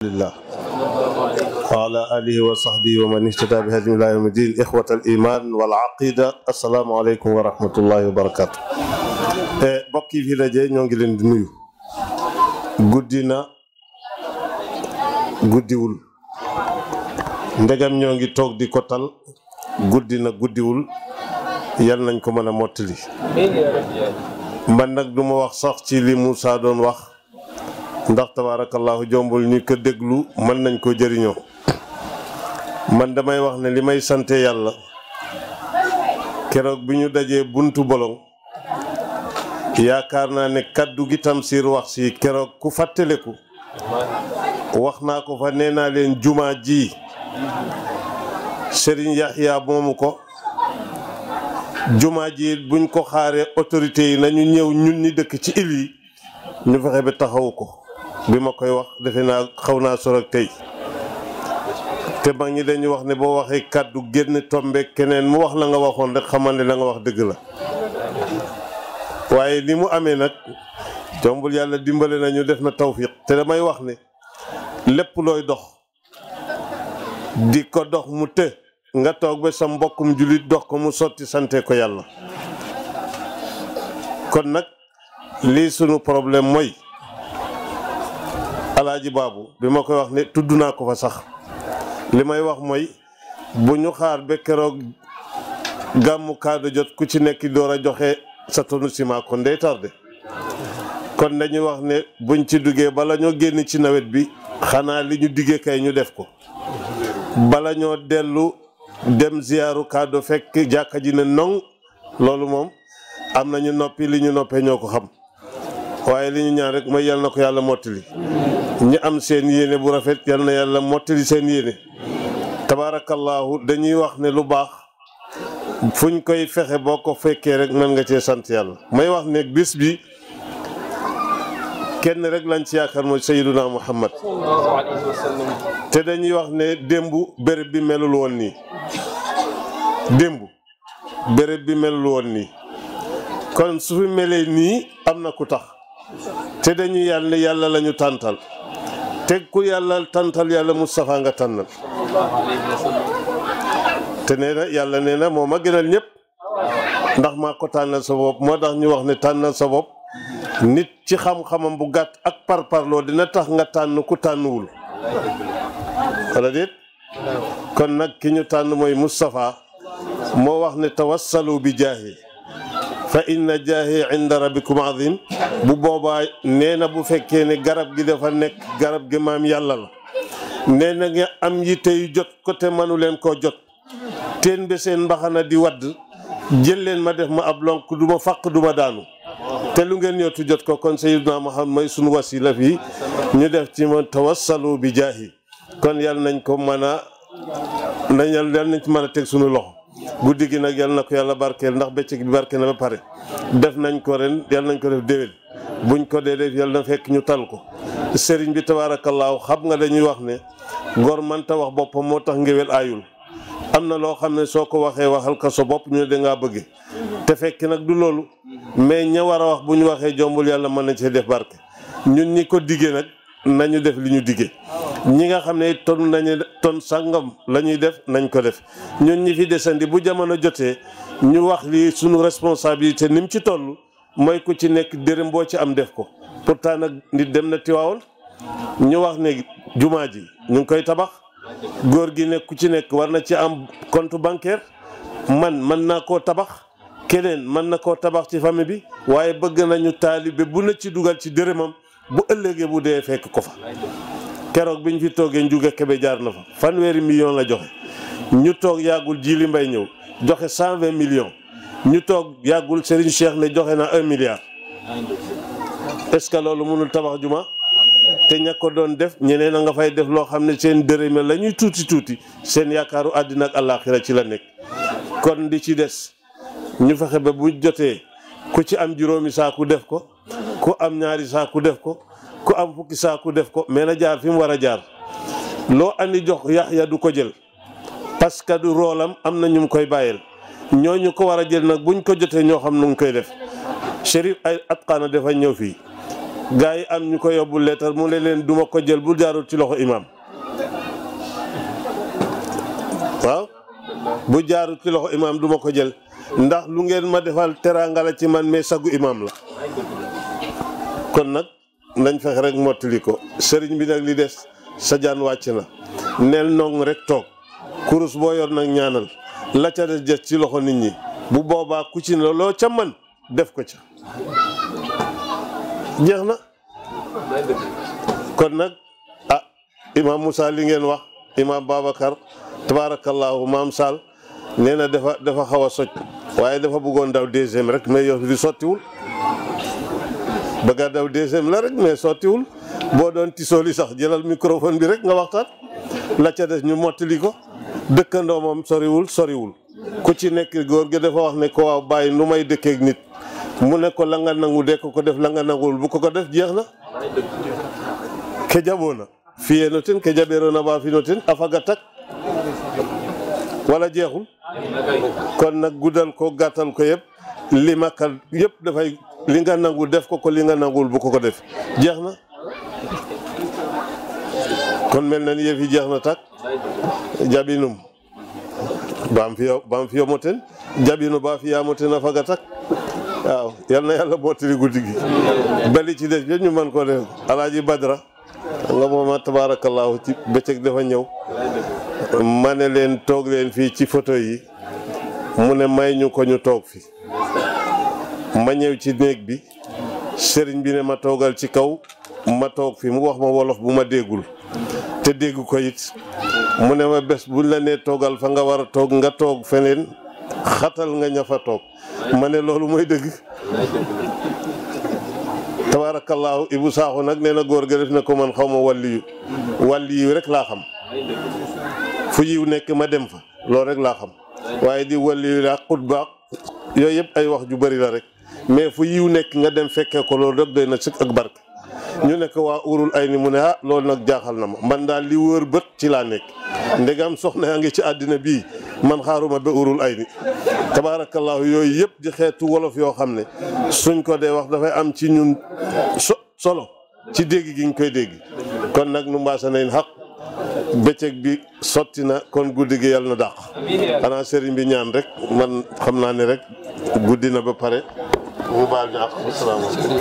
لله وعلى آله وصحبه ومن اهتدى بهدي إلى يوم الدين إخوة الإيمان والعقيدة السلام عليكم ورحمة الله وبركاته mbokk yi fi daje ñoo ngi leen di nuyu guddi na guddiwul ndegam ñoo ngi toog di ko tal guddi na guddiwul yal nañ ko mën a mottali man nag du ma wax sax ci li Moussa doon wax ndax tabaarakallaahu jombul ñu ko déglu mën nañ ko jëriñoo man damay wax ne li may sante yàlla keroog bi ñu dajee buntu bolong yaakaar naa ne kaddu gi Tamsir wax si keroog ku fàttaleku wax naa ko fa nee naa leen jumaa ji Serigne Yaxya moomu ko jumaa ji buñ ko xaaree autorités yi nañu ñëw ñun ñi dëkk ci il yi ñu fexe ba taxawu ko bi ma koy wax defe naa xaw naa sor ak tey te mag ñi dañuy wax ne boo waxee kàddu génn tombe keneen mu wax la nga waxoon rek xamal ne la nga wax dëgg la waaye ni mu amee nag jombul yàlla dimbale nañu def na tawfiq te damay wax ne lépp looy dox di ko dox mu të nga toog ba sa mbokkum jullit dox ko mu sotti sante ko yàlla kon nag lii sunu problème mooy alaaji baabu bi ma koy wax ne tudd naa ko fa sax li may wax mooy bu ñu xaar ba keroog gàmmu kaado jot ku ci nekk door a joxe sa tonu ciment kon day tardé kon dañuy wax ne buñ ci duggee bala ñoo génn ci nawet bi xanaa li ñu diggee kay ñu def ko bala ñoo dellu dem ziyaaru kaado fekk jàkka ji ne nong loolu moom am nañu noppi li ñu noppee ñoo ko xam waaye li ñu ñaan rek mooy yal na ko yàlla mottali ñi am seen yéene bu rafet yal na yàlla mottali seen yéene tabaarakallaahu dañuy wax ne lu baax fuñ koy fexe boo ko fekkee rek mën nga cee sant yàlla may wax ne bis bi kenn rek lañ ci yaakaar mooy sayyiduna muhammad te dañuy wax ne démb béréb bi melul woon nii démb béréb bi melul woon nii kon su fi melee nii am na ku tax te dañuy yàlla yàlla la ñu tàntal te ku yàlla tàntal yàlla Moustapha nga tànnal te nee na yàlla nee na moo ma gënal ñëpp ndax maa ko tànnal sa bopp moo tax ñu wax ne tànnal sa bopp nit ci xam-xamam bu gàtt ak parparloo dina tax nga tànn ku tànnuwul wala déet kon nag ki ñu tànn mooy Moustapha moo wax ne tawassalu bi jaahi fa inna jaahi inda rabbikum azim bu boobaa nee na bu fekkee ne garab gi dafa nekk garab gi maam yàlla la nee na nga am yitte yu jot ko te manu leen koo jot teen be seen mbaxana di wadd jël leen ma def ma ab lonk du ma fàq du ma daanu te lu ngeen ñëwtu jot ko kon sayyiduna Muhammad mooy sunu wasila fii ñu def ci ma tawassalu bi jaahi kon yal nañ ko mën a nañ yal nañ ci mën a teg sunu loxo guddi gi nag yal na ko yàlla barkeel ndax bëccëg bi barkeel na ba pare def nañ ko ren yal nañ ko def déwén buñ ko dee def yal na fekk ñu tal ko sëriñ bi tabaarakallaahu xam nga dañuy wax ne gor mënta wax boppam moo tax ngéwél aayul am na loo xam ne soo ko waxee waxal ko sa bopp ñu ne dangaa bëgge te fekk nag du loolu mais ña war a wax bu ñu waxee jombul yàlla mën nañ cee def barke ñun ñi ko diggee nag nañu def li ñu diggee ñi nga xam ne ton nañu ton sàngam la ñuy def nañ ko def ñun ñi fi desandi bu jamono jotee ñu wax li suñu responsabilité ni mu ci toll mooy ku ci nekk dërëm boo ci am def ko pourtant nag nit dem na Tiwaawoon ñu wax ne jumaa ji ñu ngi koy tabax góor gi nekk ku ci nekk war na ci am compte bancaire man mën naa koo tabax keneen mën na koo tabax ci famille bi waaye bëgg nañu taalibe bu na ci dugal ci dërëmam bu ëllëgee bu dee fekk ko fa keroog bi ñu fi toogee njuga kebe jaar na fa fanweeri million la joxe ñu toog yàggul jili mbay ñëw joxe cent vingt millions ñu toog yàggul Serigne Cheikh ne joxe na un milliard est-ce que loolu mënul tabax juma te ña ko doon def ñeneen a nga fay def loo xam ne seen dërëme la ñuy tuuti tuuti seen yaakaaru àddina ak àllaaxira ci la nekk kon di ci des ñu fexe ba bu jotee ku ci am juróomi saaku def ko ku am ñaari saaku def ko ku am fukki saaku def ko mais na jaar fi mu war a jaar loo andi jox Yaxya du ko jël parce que du roolam am na ñu mu koy bàyyeel ñooñu ko war a jël nag buñ ko jotee ñoo xam nu mu koy def Chérif ay atqaana dafa ñëw fii gaa yi am ñu ko yóbbu leetar mu ne leen duma ko jël bu jaarul ci loxo imaam waaw bu jaarul ci loxo imaam duma ko jël ndax lu ngeen ma defal teraanga la ci man mais sagu imaam la kon nag nañ fexe rek mottali ko sëriñ bi nag li des sa jaan wàcc na neel nong rek toog kurus boo yor nag ñaanal la ca des des ci loxo nit ñi bu boobaa ku ci ne loo ca man def ko ca jeex na kon nag ah imaam Moussa li ngeen wax imaam Babacar tabaarakallaahu maam Sall nee na dafa dafa xaw a soj waaye dafa bëggoon daw deuxième rek mais yow di sottiwul bëgg a daw deuxième la rek mais sottiwul boo doon tisooli sax jëlal microphone bi rek nga waxtaan la ca des ñu mottali ko dëkkandoo moom soriwul soriwul ku ci nekk góor gi dafa wax ne ko waaw bàyyi nu may dëkkeek nit mu ne ko la nga nangu de ko ko def la nga nanguwul bu ko ko def jeex na ke jaɓoona fiyeeno ten ke jaɓeeroona ba fino ten a faga tak wala jeexul kon nag guddal ko gàttal ko yëpp li makal yëpp dafay li nga nangu def ko ko li nga nanguwul bu ko ko def jeex na kon mel na ni yëf yi jeex na tak jaɓinum baam fiyo baam fiyo mo ten jaɓino ba fiyaamo ten a faga tak waaw yal na yàlla mottali guddi gi bali ci des ñu mën ko def alaaji badra nga mooma tabaarakallaahu ci bëccëg dafa ñëw ma ne leen toog leen fii ci photo yi mu ne may ñu ko ñu toog fi ma ñëw ci néeg bi sëriñ bi ne ma toogal ci kaw ma toog fi mu wax ma wolof bu ma déggul te dégg ko it mu ne ma bés buñ la nee toogal fa nga war a toog nga toog feneen xatal nga ña fa toog ma ne loolu mooy dëgg tabaarakallaahu Ibu Saaxu nag nee na góor ga def na ko man xaw ma wàlli yu wàlli yu rek laa xam fu yiw nekk ma dem fa loolu rek laa xam waaye di wàlli yu laa xut baax yooyu yëpp ay wax ju bari la rek mais fu yiw nekk nga dem fekkee ko loolu rek doy na sëkk ak barke ñu nekk waa urul ay ni mu ne ah loolu nag jaaxal na ma man daal li wër bët ci laa nekk ndegam soxna yaa ngi ci àddina bii man xaaruma ba urul ay ni tabaarakallaahu yooyu yëpp di xeetu wolof yoo xam ne suñ ko dee wax dafay am ci ñun so solo ci dégg gi ñu koy dégg kon nag nu mbaasa nañ xaq bëccëg bi sotti na kon guddi gi yàlla na dàq xanaa sëriñ bi ñaan rek man xam naa ne rek guddi na ba pare mu baal ñu ak asalaamaaleykum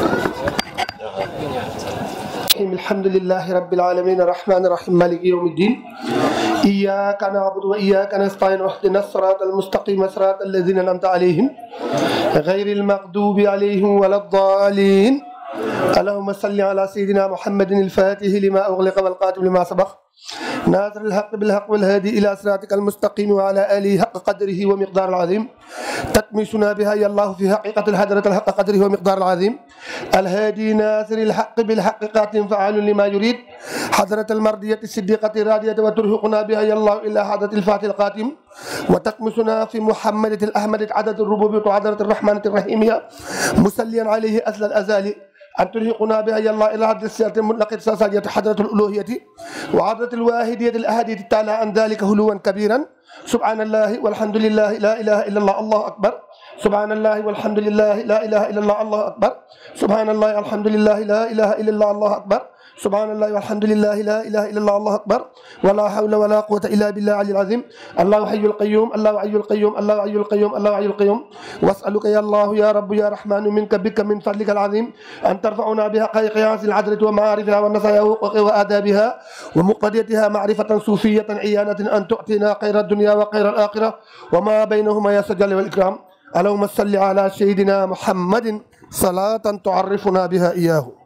الحمد لله رب العالمين الرحمن الرحيم مالك يوم الدين إياك نعبد وإياك نستعين واهدنا الصراط المستقيم صراط الذين أنعمت عليهم غير المغضوب عليهم ولا الضالين اللهم صل على سيدنا محمد الفاتح لما أغلق والقاتم لما سبق ناصر الحق بالحق والهادي إلى صراطك المستقيم وعلى آله حق قدره ومقدار العظيم تكمسنا بها يا الله في حقيقة الحضرة الحق قدره ومقدار العظيم الهادي ناصر الحق بالحق قاتم فعال لما يريد حضرة المرضية الصديقة الرادية وترهقنا بها يا الله إلى حضرة الفاتح القاتم وتكمسنا في محمد الأحمد عدد الربوبية وعدد الرحمن الرحيمية مسليا عليه أزل الأزالي أن ترهقنا بها يا الله إلى عبد السيرة المطلقة ساسية حضرة الألوهية وعضرة الواحدية الأهدية التالى عن ذلك هلوا كبيرا سبحان الله والحمد لله لا إله إلا الله الله أكبر سبحان الله والحمد لله لا إله إلا الله الله أكبر سبحان الله والحمد لله لا إله إلا الله الله أكبر سبحان الله والحمد لله لا إله إلا الله الله أكبر ولا حول ولا قوة إلا بالله العلي العظيم الله حي القيوم الله حي القيوم الله حي القيوم الله حي القيوم واسألك يا الله يا رب يا رحمن منك بك من فضلك العظيم أن ترفعنا بحقائق قياس العدل ومعارفها والنصايا وآدابها ومقتضيتها معرفة صوفية عيانة أن تؤتينا خير الدنيا وخير الآخرة وما بينهما يا سجل والإكرام اللهم صل على سيدنا محمد صلاة تعرفنا بها إياه